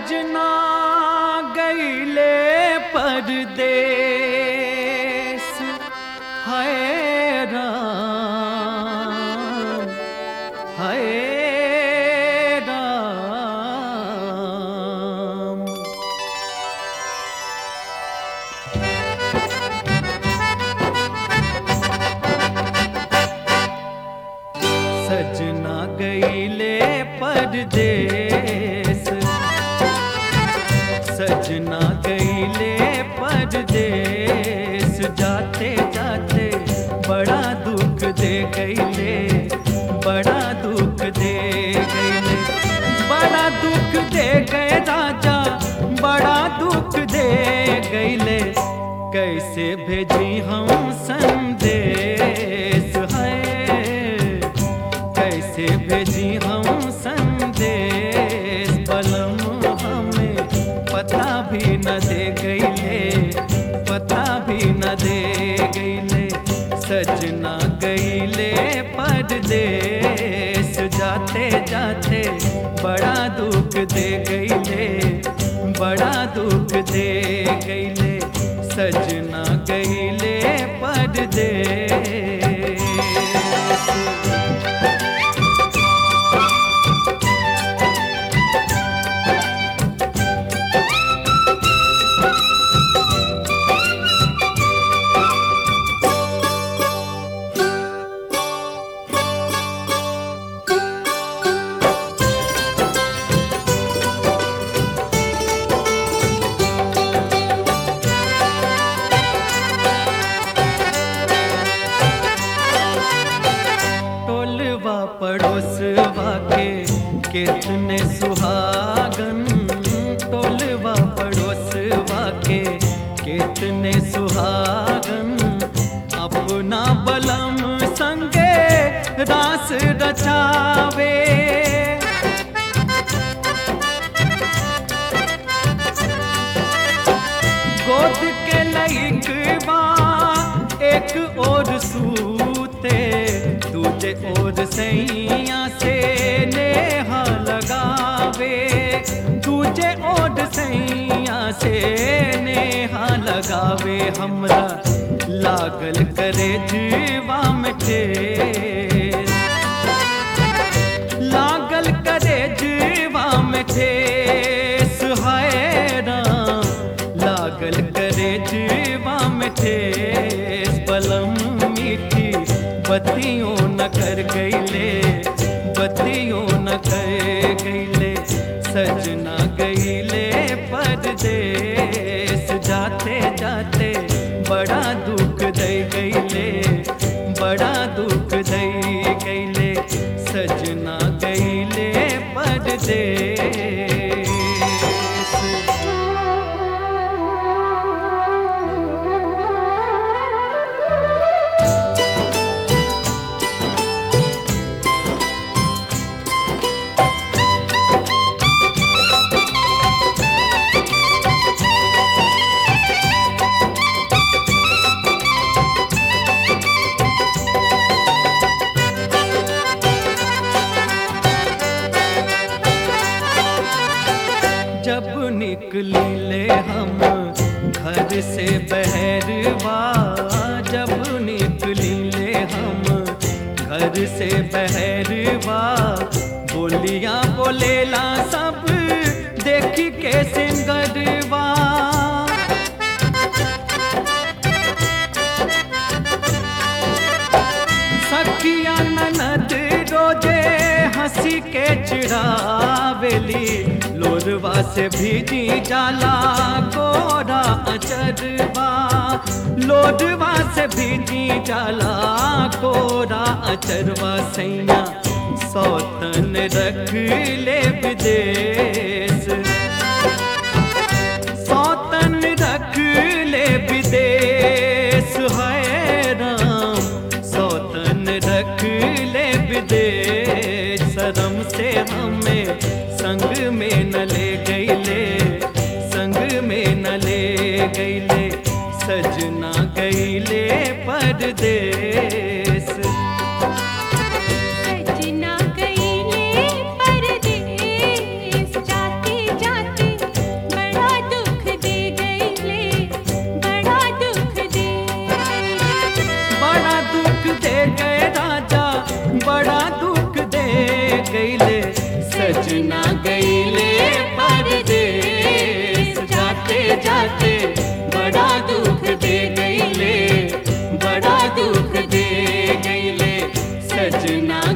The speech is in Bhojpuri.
सजना गईले परदेस है राम है राम सजना गईले परदेस सजना गईले परदेस जाते जाते बड़ा दुख दे गईले बड़ा दुख दे गईले बड़ा दुख दे गए राजा बड़ा दुख दे गईले कैसे भेजी हम संदेश है कैसे भेजी हम संदेश बलम हमें पता भी न दे गईले पता भी न दे गईले सजना गईले परदेश जाते जाते बड़ा दुख दे गईले बड़ा दुख दे गईले सजना गईले परदेश टोलवा पड़ोसवा के कितने सुहागन टोलवा पड़ोसवा के कितने सुहागन अपना बलम संगे रास रचावे गोद के लइकवा एक और सूते दूजे और सैया से नेहा लगावे दूजे और सैया से नेहा लगावे हमरा लागल करे जीवा में ठेस लागल करे जीवा में ठेस है राम लागल करे जीवा में ठेस बलम मीठी बत्तियों न कर गईले बत्तियों न कर गईले सजना गईले परदेस जाते जाते बड़ा दुख दे गईले बड़ा दुख दे गईले सजना गईले परदेस जब निकली ले हम घर से बहरवा जब निकली ले हम घर से बहरवा बोलियां बोलेला सब देख के सिंगरवा सखिया ननद रोजे हंसी के चिड़ावेली लोरवा से भीजी जाला गोरा अचरवा लोरवा से भीजी जाला गोरा अचरवा सैया सौतन रख ले विदेश सौतन रख ले विदेश है राम सौतन रख ले विदेश शर्म से हमें संग में न ले गईले संग में न ले गईले सजना गईले परदेश सजना गईले परदेस जाते जाते सजना गईले परदेस जाते जाते बड़ा दुख दे गईले बड़ा दुख दे गईले सजना